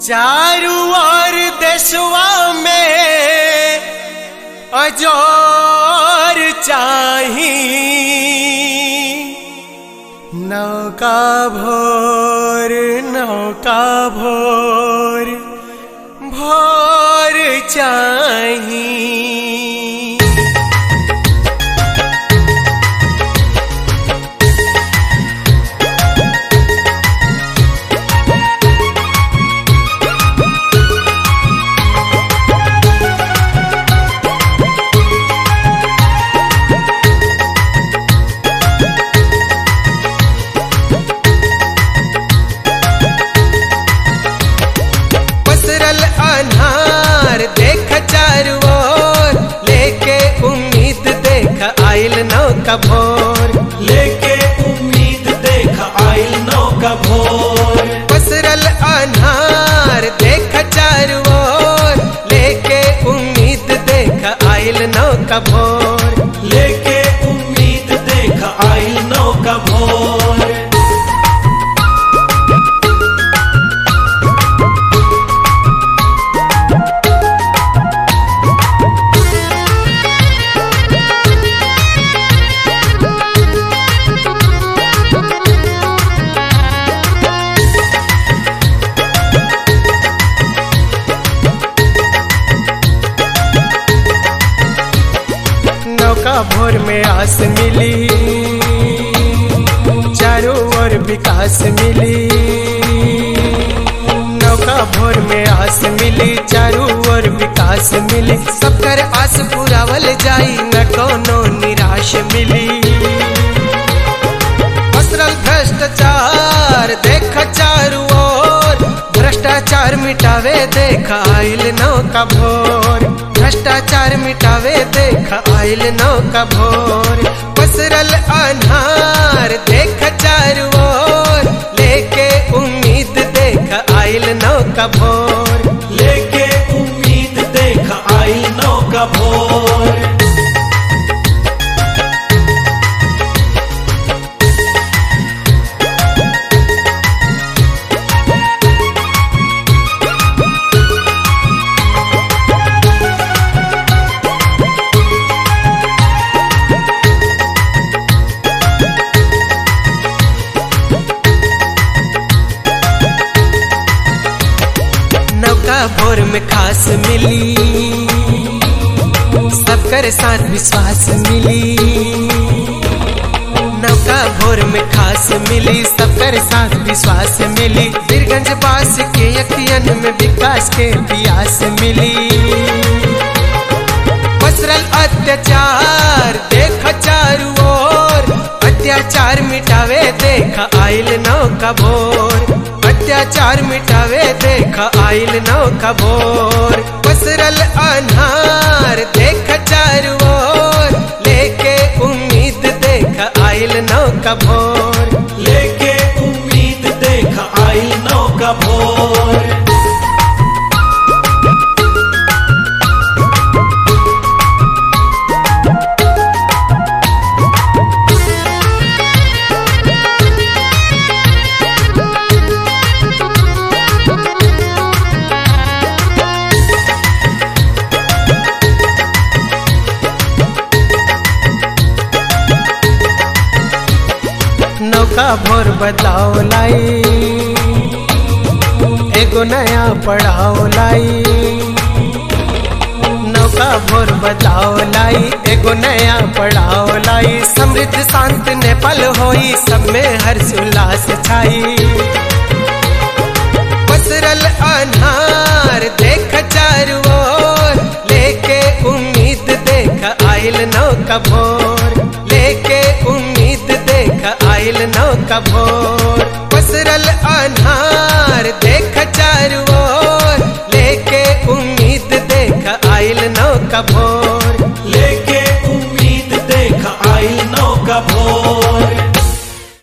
चारू ओर देशवा में अजोर चाही नौका भोर नौका भोर भोर चाही पसरल अनार देख चारू ओर लेके उम्मीद देख आइल नौका भोर लेके उम्मीद देख आइल नौका भोर पसरल अनार देख चारू ओर लेके उम्मीद देख आइल नौका भोर लेके उम्मीद देख आइल नौका भोर नौका भोर में आस मिली चारों ओर विकास मिली नौका भोर में आस मिली चारों ओर विकास मिली सबकर आस पुरावल जाई न कोनो निराश मिली पसरल भ्रष्टाचार देख चारू ओर भ्रष्टाचार मिटावे देख आइल नौका भोर भ्रष्टाचार मिटावे देख आइल नौका भोर पसरल अनार देख चारू ओर लेके उम्मीद देख आइल नौका भोर लेके उम्मीद देख आइल नौका भोर नौका भोर में खास मिली सबकर साथ विश्वास मिली नौका भोर में खास मिली सबकर साथ विश्वास मिली बीरगंज पास के अखियन में विकास के प्यास मिली पसरल अत्याचार देख चारू ओर अत्याचार मिटावे देख आइल नौका भोर अत्याचार मिटावे देख आइल नौका भोर पसरल अनार देख चारू ओर लेके उम्मीद देख आइल नौका भोर लेके उम्मीद देख आइल नौका भोर नौका भोर बदलाव लाई एगो नया पड़ाव लाई नौका भोर बदलाव लाई एगो नया पड़ाव लाई समृद्ध शांत नेपाल होई सब में हर्ष उल्लास छाई पसरल अनार देख चारू ओर लेके उम्मीद देख आइल नौका भोर लेके उम्मीद देख आइल नौका भोर पसरल अनार